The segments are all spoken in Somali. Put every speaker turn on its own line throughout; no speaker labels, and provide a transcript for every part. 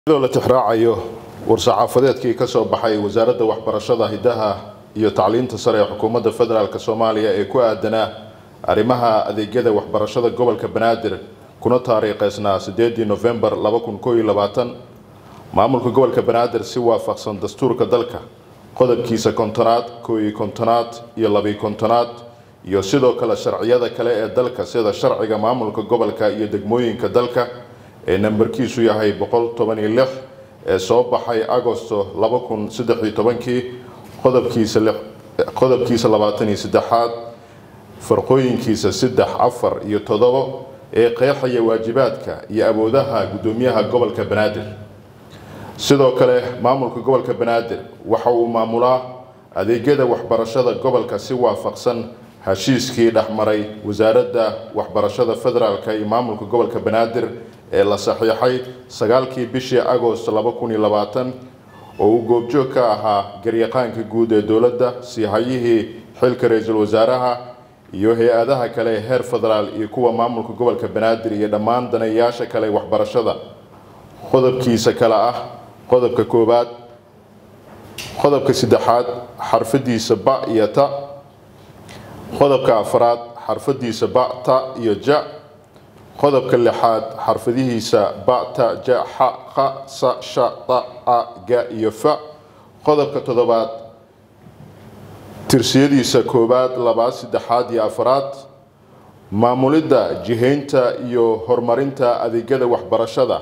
iyadoo la tixraacayo war-saxaafadeedkii ka soo baxay wasaaradda waxbarashada hidaha iyo tacliinta sare ee xukuumadda federaalk soomaaliya ee ku aadanaa arrimaha adeegyada waxbarashada gobolka banaadir kuna taariikheysnaa sideedii nofembar laba kun koo iyo labaatan maamulka gobolka banaadir si waafaqsan dastuurka dalka qodobkiisa kontonaad koo iyo kontonaad iyo labiyo kontonaad iyo sidoo kale sharciyada kale ee dalka sida sharciga maamulka gobolka iyo degmooyinka dalka ee nambarkiisu yahay boqol toban iyo lix ee soo baxay agosto laba kun saddex iyo tobankii qodobkiisa lix qodobkiisa labaatan iyo saddexaad farqooyinkiisa saddex afar iyo toddobo ee qeexaya waajibaadka iyo awoodaha guddoomiyaha gobolka banaadir sidoo kale maamulka gobolka banaadir waxa uu maamulaa adeegyada waxbarashada gobolka si waafaqsan heshiiskii dhexmaray wasaaradda waxbarashada federaalk iyo maamulka gobolka banaadir ee la saxiixay sagaalkii bishii agost laba kun iyo labaatan oo uu goobjoog ka ahaa garyaqaanka guud ee dowladda siihayihii xilka ra-iisul wasaaraha iyo hay-adaha kale ee heer federaal iyo kuwa maamulka gobolka banaadir iyo dhammaan daneeyaasha kale waxbarashada qodobkiisa kale ah qodobka koowaad qodobka saddexaad xarfadiisa ba iyo ta qodobka afraad xarfadiisa ba ta iyo ja qodobka lixaad xarfadihiisa ba ta ja xa qa sa sha ta a ga iyo fa qodobka toddobaad tirsiyadiisa koowaad labaad saddexaad iyo afraad maamulidda jihaynta iyo horumarinta adeegyada waxbarashada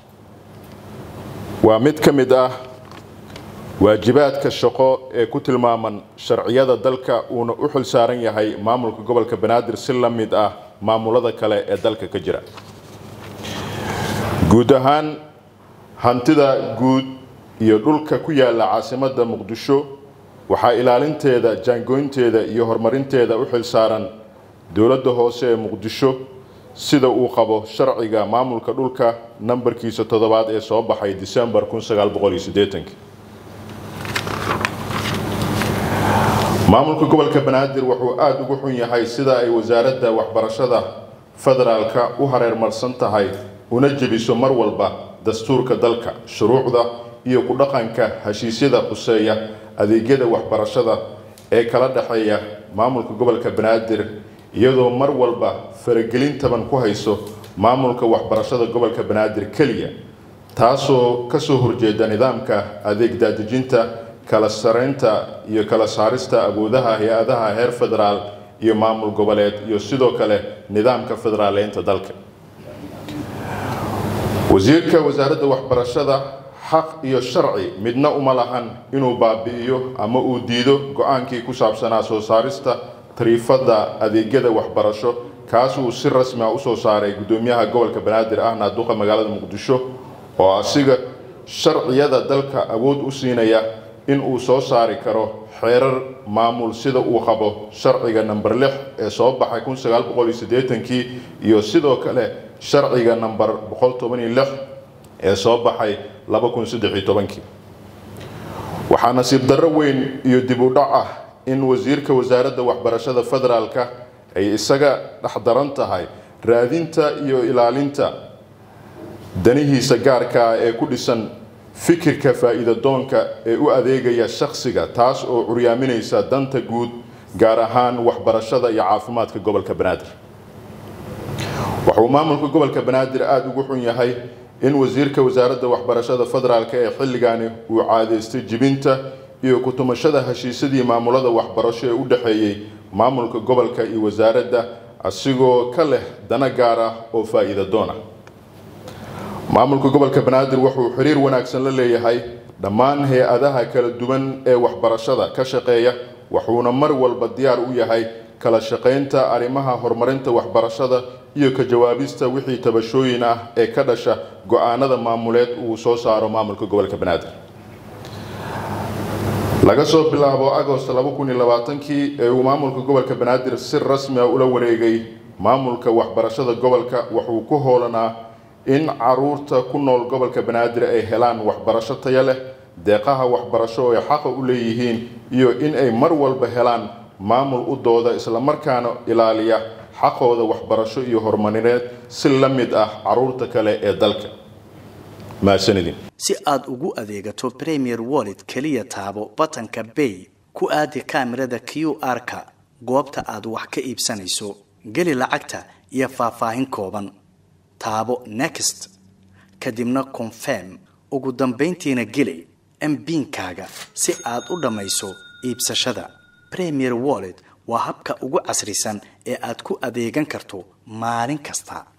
waa mid ka mid ah waajibaadka shaqo ee ku tilmaaman sharciyada dalka uuna u xil saaran yahay maamulka gobolka banaadir si la mid ah maamulada kale ee dalka ka jira guud ahaan hantida guud iyo dhulka ku yaala caasimadda muqdisho waxaa ilaalinteeda jaangoynteeda iyo horumarinteeda u xil saaran dowladda hoose ee muqdisho sida uu qabo sharciga maamulka dhulka nambarkiisa toddobaad ee soo baxay disembar maamulka gobolka banaadir wuxuu aada ugu xun yahay sida ay wasaaradda waxbarashada federaalka u hareermarsan tahay una jebiso mar walba dastuurka dalka shuruucda iyo ku dhaqanka heshiisyada quseeya adeegyada waxbarashada ee kala dhexeeya maamulka gobolka banaadir iyadoo mar walba faragelin taban ku hayso maamulka waxbarashada gobolka banaadir keliya taasoo kasoo horjeeda nidaamka adeeg daadejinta kala sareynta iyo kala saarista awoodaha hay-adaha heer federaal iyo maamul goboleed iyo sidoo kale nidaamka federaaleynta dalka wasiirka wasaaradda waxbarashada xaq iyo sharci midna uma lahan inuu baabi'iyo ama uu diido go-aankii ku saabsanaa soo saarista tariifada adeegyada waxbarasho kaasuu si rasmi a usoo saaray guddoomiyaha gobolka banaadir ahna duqa magaalada muqdisho oo asiga sharciyada dalka awood u siinaya in uu soo saari karo xeerar maamul sida uu qabo sharciga namber lix ee soo baxay kun sagaal boqol iyo siddeetankii iyo sidoo kale sharciga namber boqol toban iyo lix ee soo baxay laba kun saddex iyo tobankii waxaa nasiib darro weyn iyo dib u dhac ah in wasiirka wasaaradda waxbarashada federaalka ay isaga dhexdaran tahay raadinta iyo ilaalinta danihiisa gaarka ah ee ku dhisan fikirka faa'iida doonka ee u adeegaya shakhsiga taas oo curyaaminaysa danta guud gaar ahaan waxbarashada iyo caafimaadka gobolka banaadir wuxuu maamulka gobolka banaadir aada ugu xun yahay in wasiirka wasaaradda waxbarashada federaalk ee xilligani uu caadeystay jibinta iyo ku-tumashada heshiisyadii maamulada waxbarasho ee u dhexeeyey maamulka gobolka iyo wasaaradda asigoo ka leh dana gaar ah oo faa'iida doon ah maamulka gobolka banaadir wuxuu xiriir wanaagsan la leeyahay dhammaan hay-adaha kala duwan ee waxbarashada ka shaqeeya wuxuuna mar walba diyaar u yahay kala shaqaynta arrimaha horumarinta waxbarashada iyo ka jawaabista wixii tabashooyin ah ee ka dhasha go-aanada maamuleed uu soo saaro maamulka gobolka banaadir laga soo bilaabo agost laba kun iyo labaatankii ee uu maamulka gobolka banaadir si rasmi a ula wareegay maamulka waxbarashada gobolka wuxuu ku hoolanaa in caruurta ku nool gobolka banaadir ay helaan waxbarasho taya leh deeqaha waxbarasho oo ay xaqa u leeyihiin iyo in ay mar walba helaan maamul u dooda islamarkaana ilaaliya xaqooda waxbarasho iyo horumarineed si la mid ah caruurta kale ee dalka mahadsanidin
si aad ugu adeegato premier wallet keliya taabo batanka bay ku aadi kaamirada q r-ka goobta aad wax ka iibsanayso geli lacagta iyo faahfaahin kooban taabo next kadibna confirm ugu dambayntiina geli mbiinkaaga si aad u dhammayso iibsashada premier wallet waa habka ugu casrisan ee aad ku adeegan karto maalin kasta